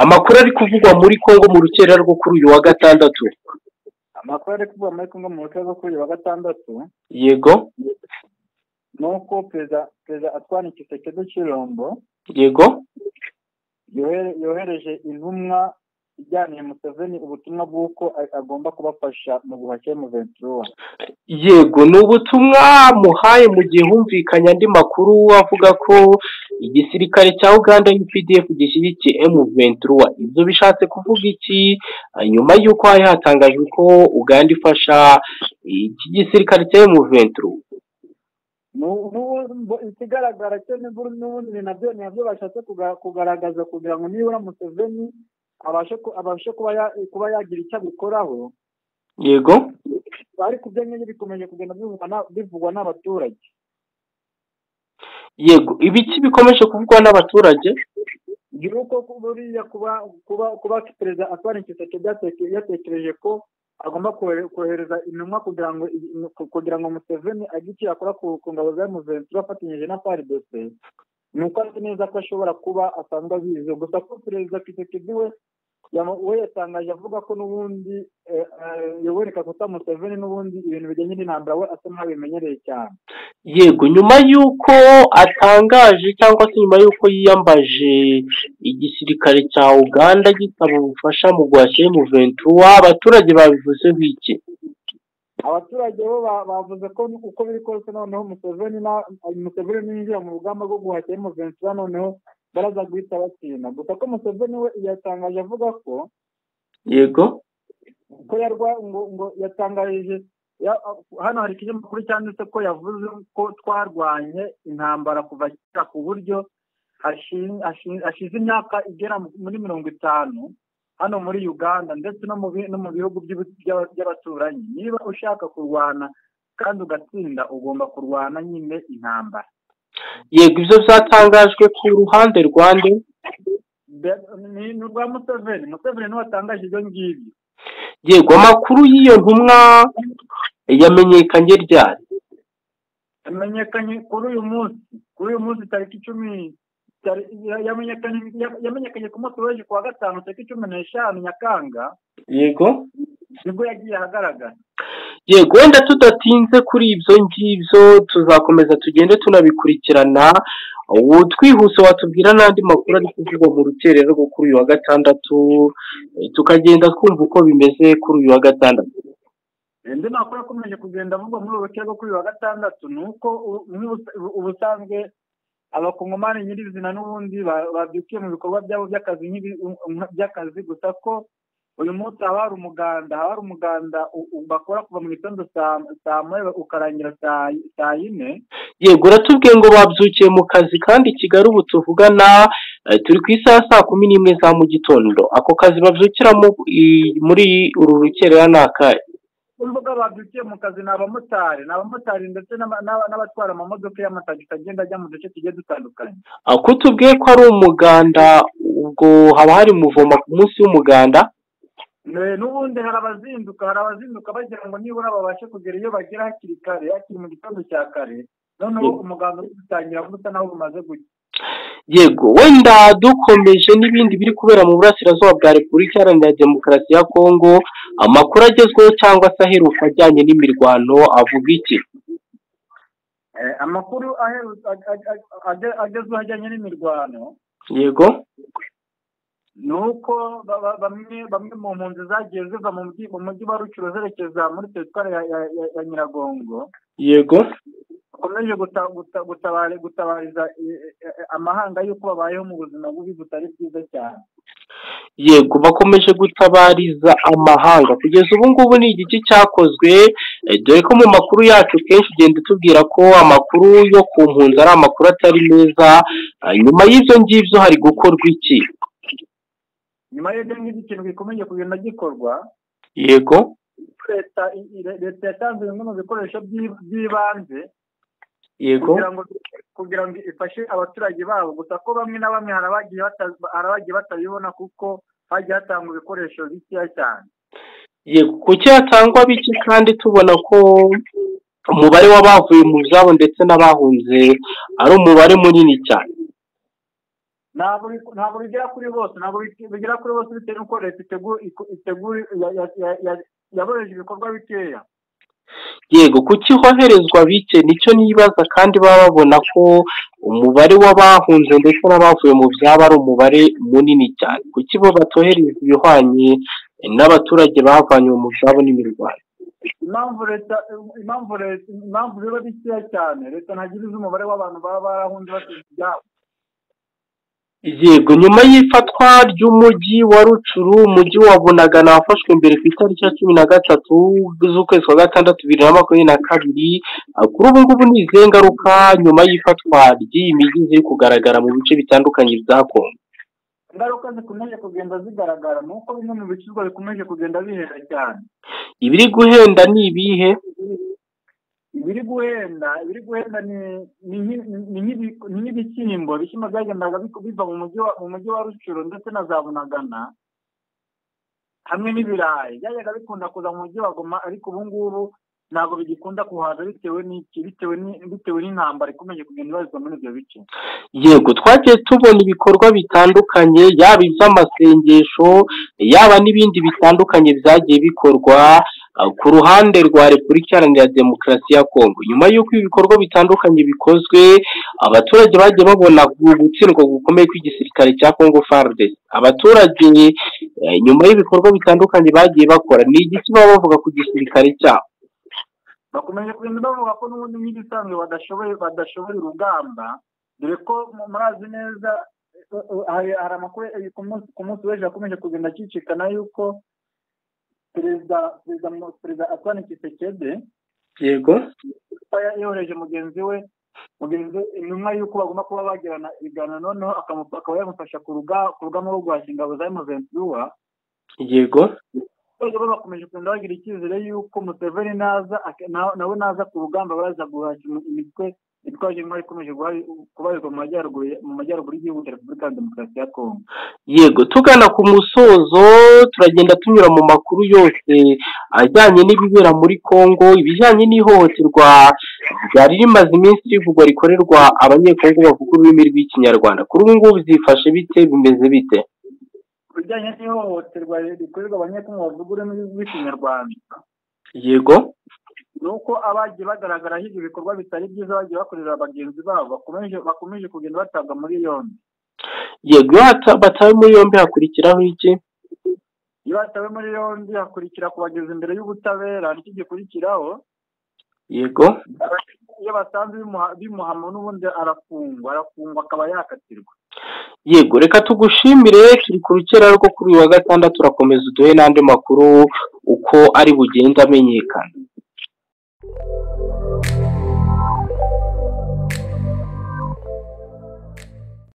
amakuru ari kuvugwa muri congo mu rukera rwo kuri uyu wa gatandatu amakuru ari kuvugwa muri congo mu rukera rwo kuri uyu wa gatandatu yego ni uko perezida perezida atwana igiseke cy'irombo yego yohere- yohereje intumwa ijyaniye museveni ubutumwa bw'uko a- agomba kubafasha mu buhake mu ventura yego ni ubutumwa muhaye mu gihe humvikanye andi makuru avuga ko igisirikare cya uganda updf gishyigikiye m ventura ibyo bishatse kuvuga iki Ah, nyuma y'uko hari hatangajwe ko uganda ifasha iki gisirikare cya m ventura Nu- nu- bo- ikigaragara cyo n'imvura n'ubundi ni nabyo ni nabyo bashatse kuga- kugaragaza kugira ngo nibura museveni abashe ku- abashe kuba ya- kuba yagira icyo abikoraho yego ariko ibyo ngibyo bikomeje kugenda bivugwa na- bivugwa n'abaturage yego ibiki bikomeje kuvugwa n'abaturage yuko buriya kuba kuba kuba perezida atwara igiseke byateke- yatekereje ko agomba kohere- kohereza intumwa kugira ngo i- kugira ngo museveni agire icyo yakora ku ku ngabo za muventura afatanyije na frdc ni uko azi neza ko ashobora kuba asanzwe abizi gusa ko perezida kisekedi we yamu- we yatangaje avuga ko n'ubundi eh, eh, yoweri kaguta museveni n'ubundi ibintu bijyanye n'intambara we asa nk'abimenyereye cyane yego nyuma y'uko atangaje cyangwa se nyuma y'uko yiyambaje igisirikare cya uganda gisaba ubufasha mu guhashya ventura abaturage babivuze bike abaturage bo ba- bavuze ko uko biri kose noneho museveni na- museveni ninjira mu rugamba rwo guhashya ventura noneho baraza guhita batsinda gusa ko museveni we yatangaje avuga ko yego ko yarwa ngo ngo yatangarije ya- hano hari ikinyamakuru cyanditse ko yavuze ko twarwanye intambara kuva kera ku buryo hashi- hashi- hashize imyaka igera muri mirongo itanu hano muri uganda ndetse no mu bi- no mu bihugu by'ubu- by'aba- by'abaturanyi niba ushaka kurwana kandi ugatsinda ugomba kurwana nyine intambara yego ibyo byatangajwe ku ruhande rwande Be- ni ni urwa museveni museveni niwe watangaje ibyo ngibyo yego amakuru y'iyo ntumwa yamenyekanye ryari yamenyekanye kuri uyu munsi kuri uyu munsi tariki icumi tari- ya- yamenyekanye ya- yamenyekanye ku munsi w'ejo kuwa gatanu tariki cumi n'eshanu nyakanga yego nibwo yagiye ahagaragara yego wenda tudatinze kuri ibyo ngibyo tuzakomeza tugende tunabikurikirana ubu twihuse watubwira n'andi makuru ari kuvugwa mu rukerero rwo kuri uyu wa gatandatu eh, tukagenda twumva uko bimeze kuri uyu wa gatandatu indi makuru akomeje kugenda avugwa muri ubu rukiko kuri uyu wa gatandatu ni uko u- nk'ubus- ubu- ubusanzwe abakongomani nyirizina n'ubundi ba- babyukiye mu bikorwa byabo by'akazi nk'ibi- nka- by'akazi gusa ko uyu munsi haba hari umuganda haba hari umuganda u- u- bakora kuva mu gitondo saa saa moya ukarangira saa saa yine yego uratubwiye ngo babyukiye mu kazi kandi i kigali ubu tuvugana eh, turi ku isaha saa kumi n'imwe za mu gitondo ako kazi babyukiramo i- muri uru rukerera ni akahe urubuga babyukiye mu kazi ni abamotari ni abamotari ndetse n'aba- n'aba- n'abatwara amamodoka y'amatagisi agenda ajya mu duce tugiye dutandukanye Ah, ko tubwiye ko ari umuganda ubwo haba hari muvoma ku munsi w'umuganda Ne- n'ubundi hari abazinduka hari abazinduka bagira ngo nibura babashe kugera iyo bagera hakiri kare hakiri mu gitondo cya kare noneho Yego. umuganda uri gutangira busa naho bumaze gucya yego wenda dukomeje n'ibindi biri kubera mu burasirazuba bwa repubulika iharanira demokarasi ya kongo amakuru agezweho cyangwa se aheruka ajyanye n'imirwano avuga iki Eh, amakuru aheru- ag- ag- ag- age- agezweho ajyanye n'imirwano yego ni uko ba- ba- bamwe bamwe mu mpunzi zagiye ziva mu mujyi mu mujyi wa rucuro zerekeza muri teritwari ya- ya- ya- ya nyiragongo yego bakomeje guta- guta- gutabari- gutabariza eh, eh, eh, amahanga y'uko babayeho mu buzima bubi butari bwiza cyane yego bakomeje gutabariza amahanga kugeza ubu ngubu ni igiki cyakozwe eh, dore ko mu makuru yacu kenshi ugenda tubwira ko amakuru yo ku mpunzi ari amakuru atari meza Ah, nyuma y'ibyo ngibyo hari gukorwa iki nyuma y'ibyo ngibyo ikintu gikomeje kugenda gikorwa yego leta i- i- leta yatanze bimwe mu bikoresho by'i- by'ibanze yego kugira ngo kugira ngo ifashe abaturage babo gusa ko bamwe na bamwe hari abagiye bata- hari abagiye batabibona kuko hagiye hatangwa ibikoresho bikeya cyane yego kuki hatangwa bike kandi tubona ko umubare w'abavuye mu byabo ndetse n'abahunze ari umubare munini cyane ntabwo bigera kuri bose ntabwo bigera kuri bose bitewe n'uko leta yaboheje ibikorwa bikeya yego kuki hoherezwa bike nicyo nibaza kandi baba babona ko umubare w'abahunze ndetse n'abavuye mu byaba ari umubare munini cyane kuki bo batohereza ibihwanye n'abaturage bavanye mu byabo n'imirwano impamvu leta impamvu leta impamvu biba bikeya cyane leta ntagira izi umubare w'abantu baba barahunze basize ibyabo yego nyuma y'ifatwa ry'umujyi wa rucuru umujyi wa bunagana wafashwe mbere ku itariki ya cumi na gatatu z'ukwezi kwa gatandatu bibiri na makumyabiri na kabiri kuri ubu ngubu ni izihe ngaruka nyuma y'ifatwa ry'iyi mijyi ziri kugaragara mu bice bitandukanye bya kongo ingaruka zikomeje kugenda zigaragara ni uko bimwe mu bicuruzwa bikomeje kugenda bihenda cyane ibiri guhenda ni ibihe ibiri guhenda ibiri guhenda ni nk'ibishyimbo ibishyimbo byagendaga biva mu mujyi wa rucuro ndetse na za bunagana hamwe n'ibirayi byajyaga bikunda kuza mu mujyi wa goma ariko ubu ngubu ntabwo bigikunda kuhaza bitewe n'iki bitewe n'intambara ikomeje kugenda ibarizwa muri ibyo bice yego twagiye tubona ibikorwa bitandukanye yaba iby'amasengesho yaba n'ibindi bitandukanye byagiye bikorwa ku ruhande rwa repubulika iharanira demokarasi ya kongo nyuma y'uko ibi bikorwa bitandukanye bikozwe abaturage bagiye babona gutsindwa gukomeye kw'igisirikare cya kongo faridesi abaturage nyuma y'ibikorwa bitandukanye bagiye bakora ni igiki baba bavuga ku gisirikare cyabo bakomeje kugenda bavuga ko n'ubundi nk'ibisanzwe badashoboye badashoboye urugamba dore ko murazi neza hari amakuru ku munsi w'ejo akomeje kugenda acicikana yuko perezida perezida perezida atwane kisekede yego yohereje mugenzi we mugenzi we intumwa y'uko bagomba kuba bagirana ibiganiro noneho akaba yamufasha ku rugamba rwo guhashya ingabo za emuventura yego abaturage bo bakomeje kugenda bagira icyizere y'uko museveni naza nawe naza ku rugamba baza guhashya imitwe itwaje intwari ikomeje kubarizwa mu majyaruguru mu majyaruguru y'igihugu cya repubulika ya demokarasi ya kongo yego tugana ku musozo turagenda tunyura mu makuru yose ajyanye n'ibibera muri kongo ibijyanye n'ihohoterwa ryari rimaze iminsi rivugwa rikorerwa abanyekongo bavuga ururimi rw'ikinyarwanda kuri ubu ngubu zifashe bite bimeze bite ku bijyanye n'ihohoterwa rikorerwa abanyekongo bavuga ururimi rw'ikinyarwanda yego ni uko abagiye bagaragaraho ibyo bikorwa bitari byiza bagiye bakorera bagenzi babo bakomeje bakomeje kugenda batabwa muri yombi yego iyo batawe muri yombi hakurikiraho iki iyo batawe muri yombi hakurikira kubageza imbere y'ubutabera nicyo gikurikiraho yego iyo basanze bimuhama n'ubundi arafungwa arafungwa akaba yakatirwa yego reka tugushimire turi ku rukera rwo kuri uyu wa gatandatu urakomeza uduhe n'andi makuru uko ari bugenda amenyekana